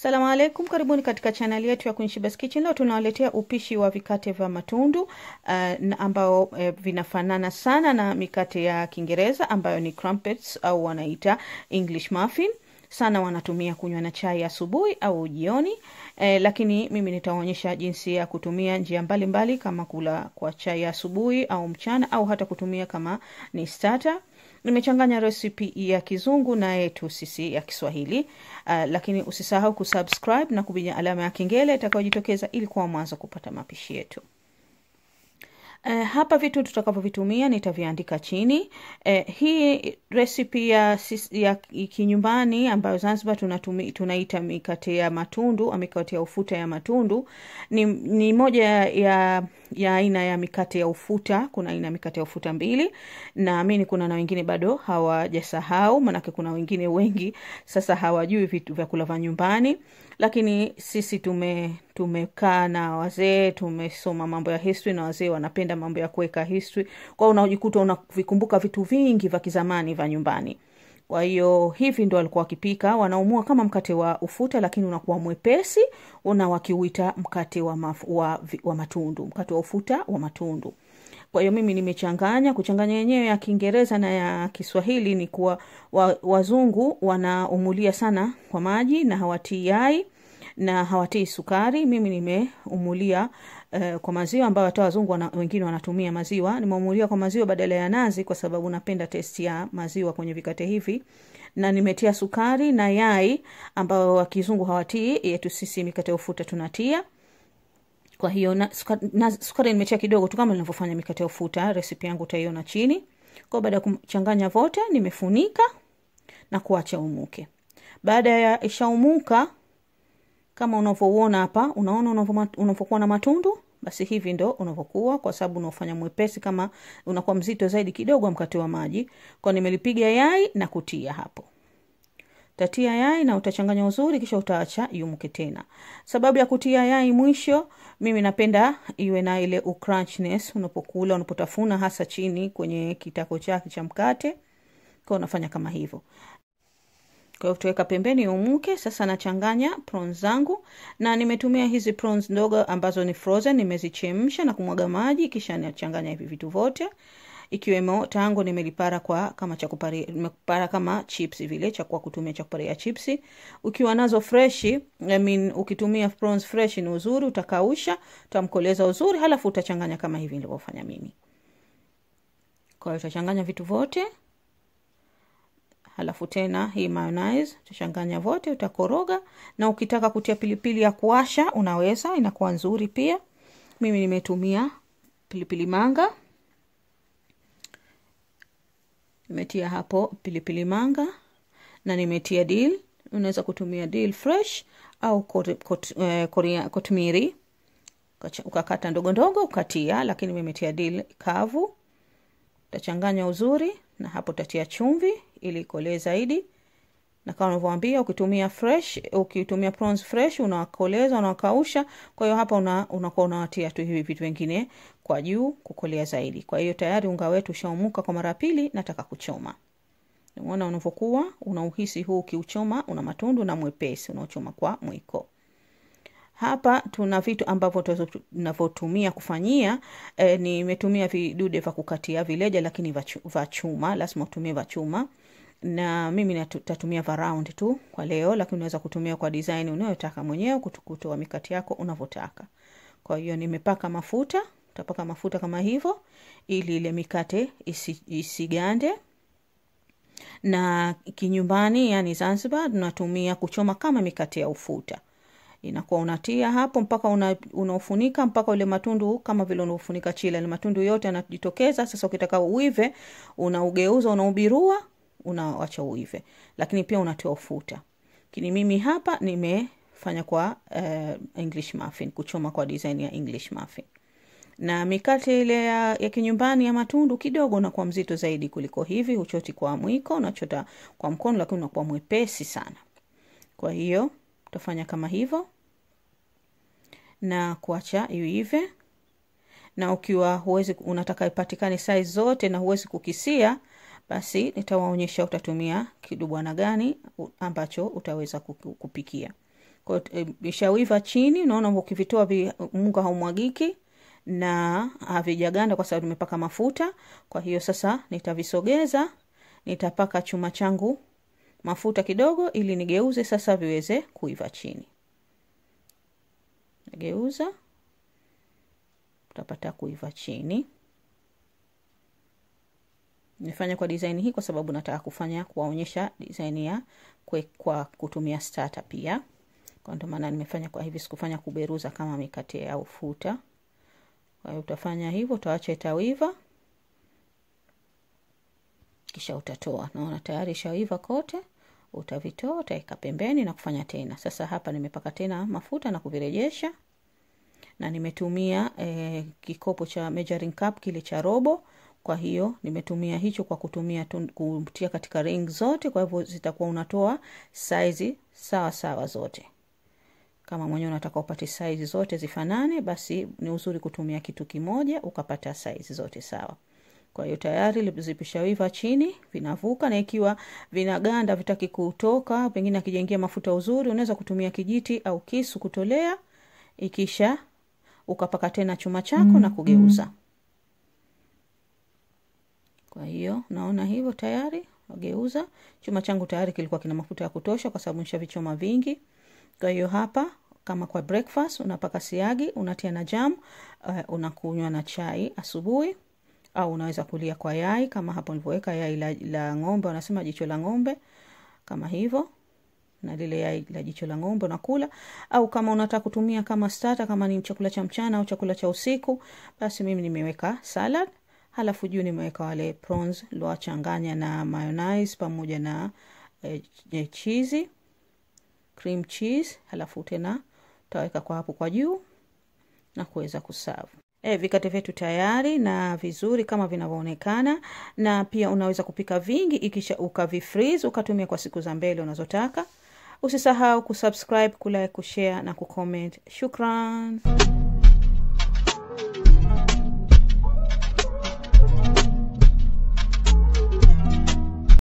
Salamu alaikum, karibuni katika chaneli yetu ya Queen Shebah's Kitchen. Leo tunawaletea upishi wa vikate vya matundu uh, na ambao uh, vinafanana sana na mikate ya Kiingereza ambayo ni crumpets au wanaita English muffin sana wanatumia kunywa na chai asubuhi au jioni eh, lakini mimi nitaonyesha jinsi ya kutumia njia mbalimbali mbali, kama kula kwa chai asubuhi au mchana au hata kutumia kama ni starter. Nimechanganya resipi ya kizungu na yetu sisi ya Kiswahili. Uh, lakini usisahau kusubscribe na kubinya alama ya kengele itakayojitokeza ili kuwa mwanzo kupata mapishi yetu. Uh, hapa vitu tutakavyovitumia nitaviandika chini. Uh, hii resipi ya, ya kinyumbani ambayo Zanzibar tunatumi, tunaita mikate ya matundu au mikate ya ufuta ya matundu ni, ni moja ya ya aina ya mikate ya ufuta. Kuna aina ya mikate ya ufuta mbili, naamini kuna na wengine bado hawajasahau, maanake kuna wengine wengi sasa hawajui vitu vyakula vya nyumbani lakini sisi tume tumekaa na wazee, tumesoma mambo ya history na wazee wanapenda mambo ya kuweka history, kwao unajikuta unavikumbuka vitu vingi vya kizamani vya nyumbani. Kwa hiyo hivi ndo walikuwa wakipika, wanaumua kama mkate wa ufuta, lakini unakuwa mwepesi, una wakiuita mkate wa, maf, wa, wa matundu, mkate wa ufuta wa matundu. Kwa hiyo mimi nimechanganya. Kuchanganya yenyewe ya Kiingereza na ya Kiswahili ni kuwa wa, wazungu wanaumulia sana kwa maji na hawatii yai na hawatii sukari. Mimi nimeumulia uh, kwa maziwa ambayo hata wazungu wana, wengine wanatumia maziwa. Nimeumulia kwa maziwa badala ya nazi, kwa sababu napenda testi ya maziwa kwenye vikate hivi, na nimetia sukari na yai ambayo wakizungu hawatii, yetu sisi mikate ufuta tunatia kwa hiyo na sukari, na sukari nimetia kidogo tu kama ninavyofanya mikate ya ufuta. Resipi yangu utaiona chini. Kwa baada ya kuchanganya vote, nimefunika na kuacha umuke. Baada ya ishaumuka, kama unavyouona hapa, unaona unavyokuwa na matundu, basi hivi ndo unavyokuwa, kwa sababu unaofanya mwepesi. Kama unakuwa mzito zaidi kidogo mkate wa maji, kwa nimelipiga yai na kutia hapo tatia yai na utachanganya uzuri, kisha utaacha yumuke tena. Sababu ya kutia yai mwisho, mimi napenda iwe na ile ucrunchness unapokula, unapotafuna, hasa chini kwenye kitako chake cha mkate, kwa unafanya kama hivyo. Kwa hiyo tutaweka pembeni umuke. Sasa nachanganya prawns zangu, na nimetumia hizi prawns ndogo ambazo ni frozen, nimezichemsha na kumwaga maji, kisha nachanganya hivi vitu vyote ikiwemo tango nimelipara kwa kama cha kuparia, nimepara kama chips vile cha kwa kutumia cha kuparia chips. Ukiwa nazo fresh, I mean, ukitumia prawns fresh ni uzuri, utakausha, utamkoleza uzuri, halafu utachanganya kama hivi nilivyofanya mimi. Kwa hiyo utachanganya vitu vyote, halafu tena hii mayonnaise utachanganya vote, utakoroga, na ukitaka kutia pilipili ya kuasha unaweza, inakuwa nzuri pia. Mimi nimetumia pilipili manga nimetia hapo pilipili manga na nimetia dill. Unaweza kutumia dill fresh au kotmiri ukakata ndogo ndogo ukatia, lakini nimetia dill kavu. Utachanganya uzuri, na hapo utatia chumvi ili ikolee zaidi, na kama unavyoambia, ukitumia fresh, ukitumia prawns fresh unawakoleza, unawakausha. Kwa hiyo hapa una, unakuwa unawatia tu hivi vitu vingine kwa juu kukolea zaidi. Kwa hiyo tayari unga wetu ushaumuka kwa mara pili, nataka kuchoma. Unaona unavyokuwa unauhisi huu, ukiuchoma una matundu na mwepesi, unaochoma kwa mwiko. Hapa tuna vitu ambavyo tunavyotumia kufanyia. E, nimetumia vidude vya kukatia vileja, lakini vya chuma, lazima utumie vya chuma na mimi nitatumia va round tu kwa leo, lakini unaweza kutumia kwa design unayotaka mwenyewe, kutoa mikate yako unavyotaka. Kwa hiyo nimepaka mafuta, utapaka mafuta kama hivyo ili ile mikate isi, isigande. Na kinyumbani, yani Zanzibar, tunatumia kuchoma kama mikate ya ufuta, inakuwa unatia hapo mpaka una, unaofunika mpaka ule matundu kama vile unaofunika chile, ile matundu yote yanajitokeza. Sasa ukitaka uive, unaugeuza, unaubirua unawacha uive, lakini pia unatoa ufuta. Lakini mimi hapa nimefanya kwa uh, English muffin, kuchoma kwa design ya English muffin. Na mikate ile ya, ya kinyumbani ya matundu kidogo unakuwa mzito zaidi kuliko hivi. Huchoti kwa mwiko, unachota kwa mkono, lakini unakuwa mwepesi sana. Kwa hiyo utafanya kama hivyo na kuacha iive, na ukiwa huwezi, unataka ipatikane size zote na huwezi kukisia basi nitawaonyesha utatumia kidubwana gani ambacho utaweza kupikia. kwa e, vishawiva chini unaona ukivitoa vi, unga haumwagiki na havijaganda kwa sababu nimepaka mafuta kwa hiyo sasa nitavisogeza nitapaka chuma changu mafuta kidogo ili nigeuze sasa viweze kuiva chini nageuza utapata kuiva chini nimefanya kwa design hii kwa sababu nataka kufanya kuwaonyesha design ya kwe, kwa kutumia starter pia kwa ndio maana nimefanya kwa hivi sikufanya kuberuza kama mikate au futa kwa hiyo utafanya hivyo utaacha itawiva kisha utatoa naona tayari ishaiva kote utavitoa utaweka pembeni na kufanya tena sasa hapa nimepaka tena mafuta na kuvirejesha na nimetumia eh, kikopo cha measuring cup kile cha robo kwa hiyo nimetumia hicho kwa kutumia kutia katika ring zote kwa hivyo zitakuwa unatoa saizi sawa sawa zote kama mwenyewe unataka upate saizi zote zifanane basi ni uzuri kutumia kitu kimoja ukapata saizi zote sawa kwa hiyo tayari zipishawiva chini vinavuka na ikiwa vinaganda vitaki kutoka pengine akijengia mafuta uzuri unaweza kutumia kijiti au kisu kutolea ikisha ukapaka tena chuma chako mm-hmm. na kugeuza kwa hiyo naona hivyo tayari wageuza chuma changu tayari kilikuwa kina mafuta ya kutosha kwa sababu nishavichoma vingi kwa hiyo hapa kama kwa breakfast unapaka siagi unatia na jam uh, unakunywa na chai asubuhi au unaweza kulia kwa yai kama hapo nilivyoweka yai la, la ng'ombe wanasema jicho la ng'ombe kama hivyo na lile yai la jicho la ng'ombe unakula au kama unataka kutumia kama starter kama ni chakula cha mchana au chakula cha usiku basi mimi nimeweka salad halafu juu nimeweka wale prawns liwachanganya na mayonnaise pamoja na eh, eh, chizi cream cheese halafu tena utaweka kwa hapo kwa juu na kuweza kusavu E, vikate vyetu tayari na vizuri kama vinavyoonekana na pia unaweza kupika vingi ikisha ukavifreeze ukatumia kwa siku za mbele unazotaka usisahau kusubscribe kulike kushare na kucomment shukran